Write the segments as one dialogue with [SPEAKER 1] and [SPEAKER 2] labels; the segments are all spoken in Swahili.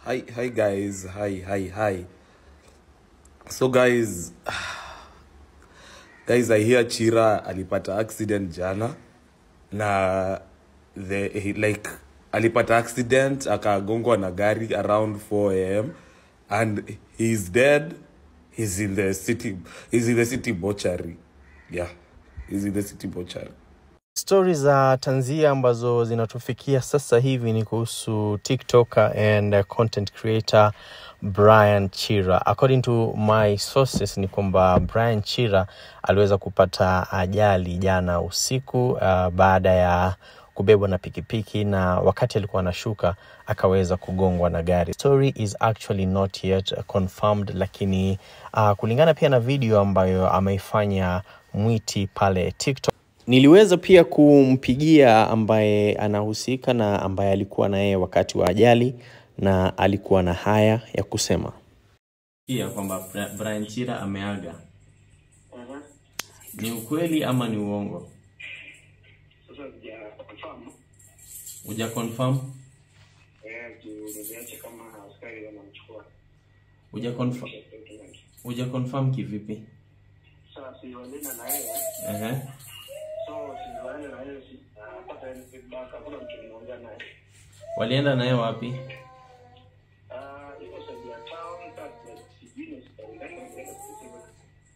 [SPEAKER 1] hi hi guys hi hi hi so guys guys i hear chira alipata accident jana na the he, like alipata accident akagongwa na gari around 4 am and he's dead he's in the city he's in the city mortuary yeah he's in the city mortuary
[SPEAKER 2] Stori za tanzia ambazo zinatufikia sasa hivi ni kuhusu TikToker and uh, content creator Brian Chira. According to my sources ni kwamba Brian Chira aliweza kupata ajali jana usiku uh, baada ya kubebwa na pikipiki na wakati alikuwa anashuka akaweza kugongwa na gari. Story is actually not yet confirmed, lakini uh, kulingana pia na video ambayo ameifanya Mwiti pale TikTok Niliweza pia kumpigia ambaye anahusika na ambaye alikuwa na yeye wakati wa ajali na alikuwa na haya ya kusema. Pia kwamba Bra- Brian Chira ameaga.
[SPEAKER 3] Mhm.
[SPEAKER 2] Ni ukweli ama ni uongo?
[SPEAKER 3] Sasa sija confirm
[SPEAKER 2] Uja confirm?
[SPEAKER 3] eh, juu niliacha kama askari wanamchukua
[SPEAKER 2] Uja confirm? Uja confirm kivipi?
[SPEAKER 3] sasa si walina na yeye
[SPEAKER 2] Ehe.
[SPEAKER 3] so si walina na yeye si napata ile feedback hakuna mtu nimeongea naye
[SPEAKER 2] Walienda naye wapi?
[SPEAKER 3] ah iko saidi ya town but sijui ni sitaendana na specific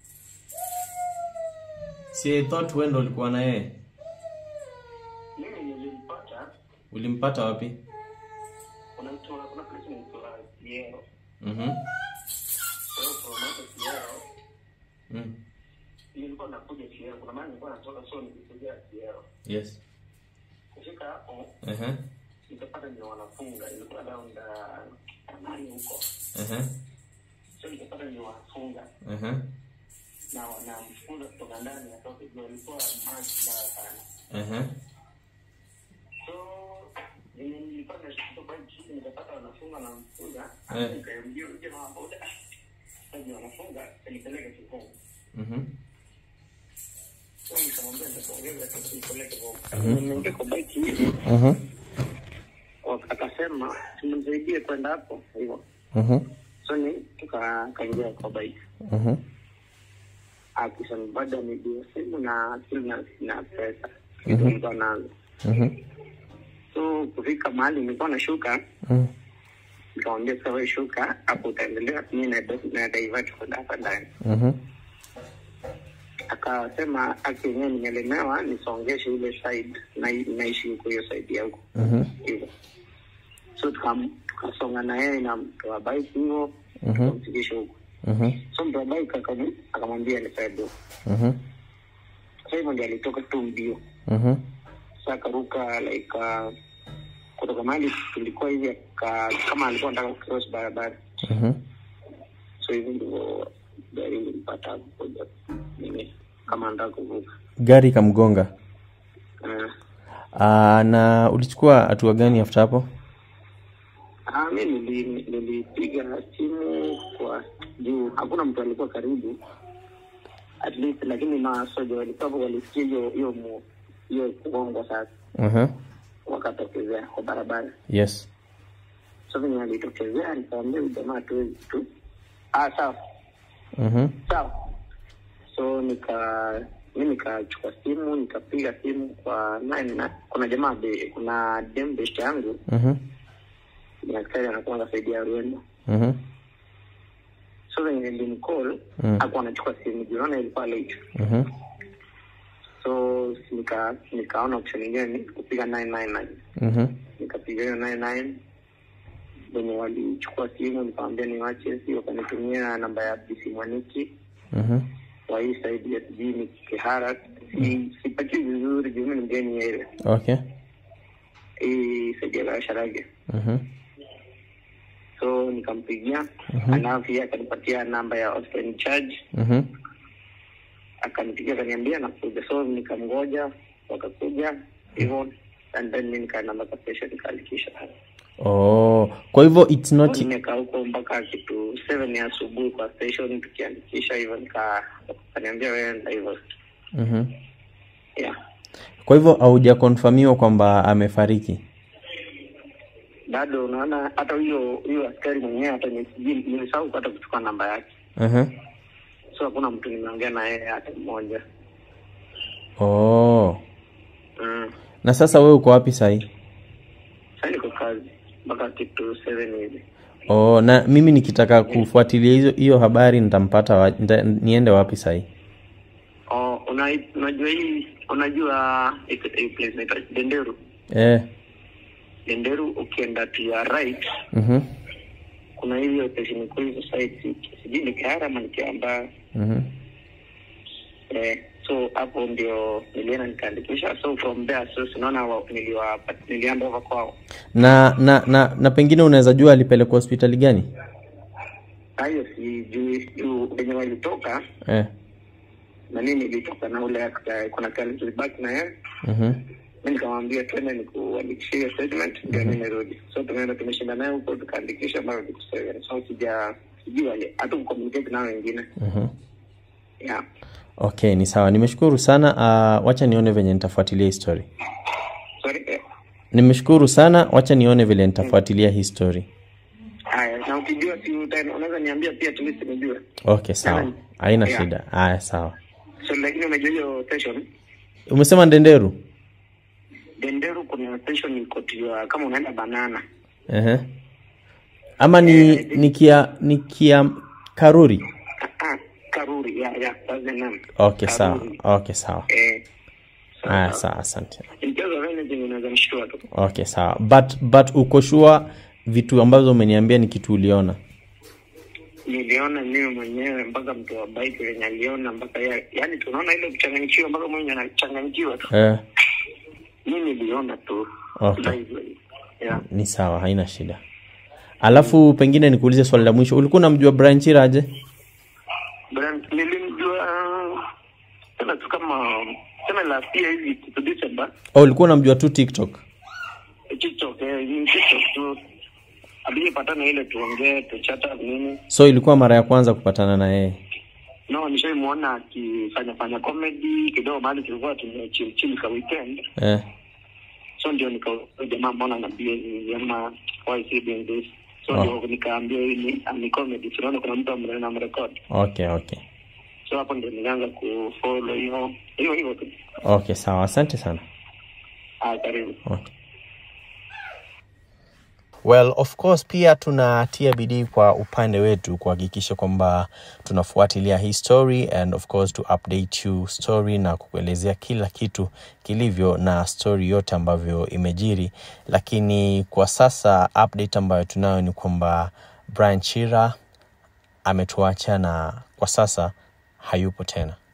[SPEAKER 2] Si I thought wewe ndo ulikuwa na yeye.
[SPEAKER 3] mimi nilimpata
[SPEAKER 2] Ulimpata wapi?
[SPEAKER 3] kuna mtu kuna place inaitwa Kiero
[SPEAKER 2] Mhm.
[SPEAKER 3] so from hapo Kiero
[SPEAKER 2] Mm.
[SPEAKER 3] nilikuwa nakuja Kiero kuna mahali nilikuwa natoka so nilikuja Kiero
[SPEAKER 2] Yes.
[SPEAKER 3] kufika hapo
[SPEAKER 2] Ehe.
[SPEAKER 3] nikapata ni wanafunga ilikuwa around uh, nani huko
[SPEAKER 2] Ehe.
[SPEAKER 3] so nikapata ni wanafunga
[SPEAKER 2] Ehe.
[SPEAKER 3] na wanamfunga kutoka ndani atoke juu alikuwa maji mbaya sana
[SPEAKER 2] Ehe.
[SPEAKER 3] so venye nilikuwa nashika bike chini nikapata wanafunga na mfunga
[SPEAKER 2] Eh.
[SPEAKER 3] nikaambia uje na boda sasa wanafunga nipeleke kikomo
[SPEAKER 2] Mhm.
[SPEAKER 3] so nikamwambia nitakuongeza sasa nipeleke kikomo nimeingia kwa bike hivi
[SPEAKER 2] Mhm.
[SPEAKER 3] wak- akasema tumsaidie kwenda hapo hivyo
[SPEAKER 2] Mhm.
[SPEAKER 3] so ni tuka- kaingia kwa bike
[SPEAKER 2] Mhm.
[SPEAKER 3] akisema bado amejua simu na sina na pesa kitu nilikuwa nazo
[SPEAKER 2] Mhm.
[SPEAKER 3] so kufika mahali nilikuwa nashuka
[SPEAKER 2] Mhm.
[SPEAKER 3] nikamwambia sasa wewe shuka hapo utaendelea mi na na divert kwenda hapa ndani
[SPEAKER 2] Mhm.
[SPEAKER 3] akasema aki yenyewe nimelemewa nisongeshe ile side na naishi huko hiyo side ya huko
[SPEAKER 2] Mhm.
[SPEAKER 3] hivyo so tukam- tukasonga na yeye na mtu wa bike hivyo
[SPEAKER 2] Mhm.
[SPEAKER 3] tukamfikisha huko
[SPEAKER 2] Mhm.
[SPEAKER 3] so mtu wa bike akam- akamwambia ni side huko
[SPEAKER 2] Mhm.
[SPEAKER 3] sasa hivyo ndio alitoka tu mbio
[SPEAKER 2] Mhm.
[SPEAKER 3] sa akaruka like uh, kutoka mahali tulikuwa hivi aka- kama alikuwa nataka kucross barabara
[SPEAKER 2] Mhm.
[SPEAKER 3] so hivi ndivyo gari ilimpata kuja nini kama anataka kuvuka
[SPEAKER 2] Gari ikamgonga.
[SPEAKER 3] uh,
[SPEAKER 2] Ah, na ulichukua hatua gani after hapo?
[SPEAKER 3] ah, mi nili- nilipiga simu kwa juu hakuna mtu alikuwa karibu at least lakini masoja walikuwa hapo walisikia hiyo hiyo mu- hiyo kugongwa sasa
[SPEAKER 2] Mhm.
[SPEAKER 3] wakatokezea kwa barabara
[SPEAKER 2] Yes.
[SPEAKER 3] so venye alitokezea nikawambia huyu jamaa tuwezi tu ah sawa
[SPEAKER 2] Mhm.
[SPEAKER 3] sawa so nika mi nikachukua simu nikapiga simu kwa nani na kuna jamaa be, kuna dem best yangu
[SPEAKER 2] Mhm.
[SPEAKER 3] ni askari anakuwa anasaidia Rwanda
[SPEAKER 2] Mhm.
[SPEAKER 3] so venye nilimcall
[SPEAKER 2] Mm.
[SPEAKER 3] hakuwa anachukua simu jiona ilikuwa late
[SPEAKER 2] Mhm.
[SPEAKER 3] so nika nikaona option ingine ni kupiga 999
[SPEAKER 2] Mhm.
[SPEAKER 3] nikapiga hiyo 99 venye walichukua simu nikamwambia niwache si wakanitumia namba ya BC Mwaniki
[SPEAKER 2] Mhm.
[SPEAKER 3] wa hii saidi ya sijui ni Kihara si sipati vizuri juu mimi ni mgeni ile
[SPEAKER 2] Okay.
[SPEAKER 3] hii saidi ya Sharage
[SPEAKER 2] Mhm.
[SPEAKER 3] so nikampigia
[SPEAKER 2] Mhm.
[SPEAKER 3] alafu pia akanipatia namba ya hospital in charge
[SPEAKER 2] Mhm.
[SPEAKER 3] akanipigia akaniambia nakuja so nikamgoja wakakuja hivyo and then mi nikaenda mpaka station nikaandikisha
[SPEAKER 2] Oh, kwa hivyo it's not
[SPEAKER 3] nimekaa huko mpaka kitu seven ya asubuhi kwa station tukiandikisha hivyo nika akaniambia wewe enda hivyo
[SPEAKER 2] Mhm.
[SPEAKER 3] yeah
[SPEAKER 2] Kwa hivyo haujakonfirmiwa kwamba amefariki.
[SPEAKER 3] bado bado unaona hata huyo huyo askari mwenyewe hata ni- sijui- nilisahau hata kuchukua namba yake
[SPEAKER 2] uh-huh.
[SPEAKER 3] so hakuna mtu nimeongea na yeye hata mmoja
[SPEAKER 2] oh.
[SPEAKER 3] mm.
[SPEAKER 2] na sasa wewe uko wapi sahii
[SPEAKER 3] Sasa niko kazi mpaka kitu seven hivi
[SPEAKER 2] oh, na mimi nikitaka kufuatilia hizo hiyo habari nitampata wa, nita, niende wapi sahii
[SPEAKER 3] oh, una, unajua hii unajua hii- hii place inaitwa denderu
[SPEAKER 2] eh.
[SPEAKER 3] denderu ukienda to your right
[SPEAKER 2] mm-hmm.
[SPEAKER 3] kuna hiyo station kuu hizo site sijui ni Kihara ama ni Kiambaa
[SPEAKER 2] Mm-hmm.
[SPEAKER 3] eh, so hapo ndio nilienda nikaandikisha so from there so sinaona wa- niliwa nilianda over kwao
[SPEAKER 2] na na na na pengine unaweza jua alipelekwa hospitali gani
[SPEAKER 3] Na hiyo sijui juu venye walitoka
[SPEAKER 2] eh.
[SPEAKER 3] na mimi nilitoka na ule actor, kuna kali tulibaki na yeye
[SPEAKER 2] mm-hmm.
[SPEAKER 3] mi nikamwambia twende nikuandikishia hiyo statement ndio mi nirudi so tumeenda tumeshinda naye huko tukaandikisha mara siku seven so sija sijui wale hata kucommunicate nao wengine
[SPEAKER 2] Mm-hmm.
[SPEAKER 3] yeah
[SPEAKER 2] okay ni sawa nimeshukuru sana uh, wacha nione venye nitafuatilia hii story
[SPEAKER 3] sorry eh.
[SPEAKER 2] nimeshukuru sana wacha nione vile nitafuatilia hii story
[SPEAKER 3] haya na ukijua si uta- unaweza niambia pia at least nijue
[SPEAKER 2] okay sawa haina
[SPEAKER 3] Yeah.
[SPEAKER 2] shida haya sawa
[SPEAKER 3] so lakini umejua hiyo station
[SPEAKER 2] umesema ndenderu
[SPEAKER 3] denderu kuna station iko tiwa kama unaenda banana
[SPEAKER 2] uh-huh. ama ni nikia nikia karuri
[SPEAKER 3] Ah, ah, karuri yeah, yeah, that's the name
[SPEAKER 2] okay sawa
[SPEAKER 3] Karuri.
[SPEAKER 2] okay sawa
[SPEAKER 3] eh sawa,
[SPEAKER 2] haya
[SPEAKER 3] sawa.
[SPEAKER 2] sawa asante
[SPEAKER 3] in case of anything unaweza nishtua tu
[SPEAKER 2] okay sawa but but uko sure vitu ambazo umeniambia ni kitu uliona
[SPEAKER 3] niliona mimi mwenyewe mpaka mtu wa bike wenye aliona mpaka ya, yani tunaona ile kuchanganyikiwa mpaka mwenye anachanganyikiwa tu
[SPEAKER 2] eh,
[SPEAKER 3] mi niliona tu
[SPEAKER 2] Okay.
[SPEAKER 3] Live. yeah.
[SPEAKER 2] ni sawa haina shida alafu pengine nikuulize swali la mwisho ulikuwa unamjua Brian Chira aje
[SPEAKER 3] Brand- nilimjua tena tu kama tena last year hivi kitu December
[SPEAKER 2] oh, ulikuwa unamjua tu TikTok
[SPEAKER 3] TikTok eh, ni TikTok tu alijipatana ile tuongee tuchata nini
[SPEAKER 2] so ilikuwa mara ya kwanza kupatana na yeye
[SPEAKER 3] no nishaimwona akifanya fanya comedy kidogo mahali tulikuwa tumechilchili ka weekend
[SPEAKER 2] eh,
[SPEAKER 3] so ndio nikauliza jamaa mbona naambia hivi ama why is he doing this so
[SPEAKER 2] Oh.
[SPEAKER 3] ndio nikaambia hii ni ah, ni comedy tunaona kuna mtu ambaye anamrecord
[SPEAKER 2] okay okay
[SPEAKER 3] so hapo ndio nilianza kufollow hiyo hiyo hiyo tu
[SPEAKER 2] okay sawa asante sana
[SPEAKER 3] ah karibu
[SPEAKER 2] okay.
[SPEAKER 4] Well, of course pia tunatia bidii kwa upande wetu kuhakikisha kwamba tunafuatilia hii story and of course to update you story na kukuelezea kila kitu kilivyo na story yote ambavyo imejiri, lakini kwa sasa update ambayo tunayo ni kwamba Brian Chira ametuacha na kwa sasa hayupo tena.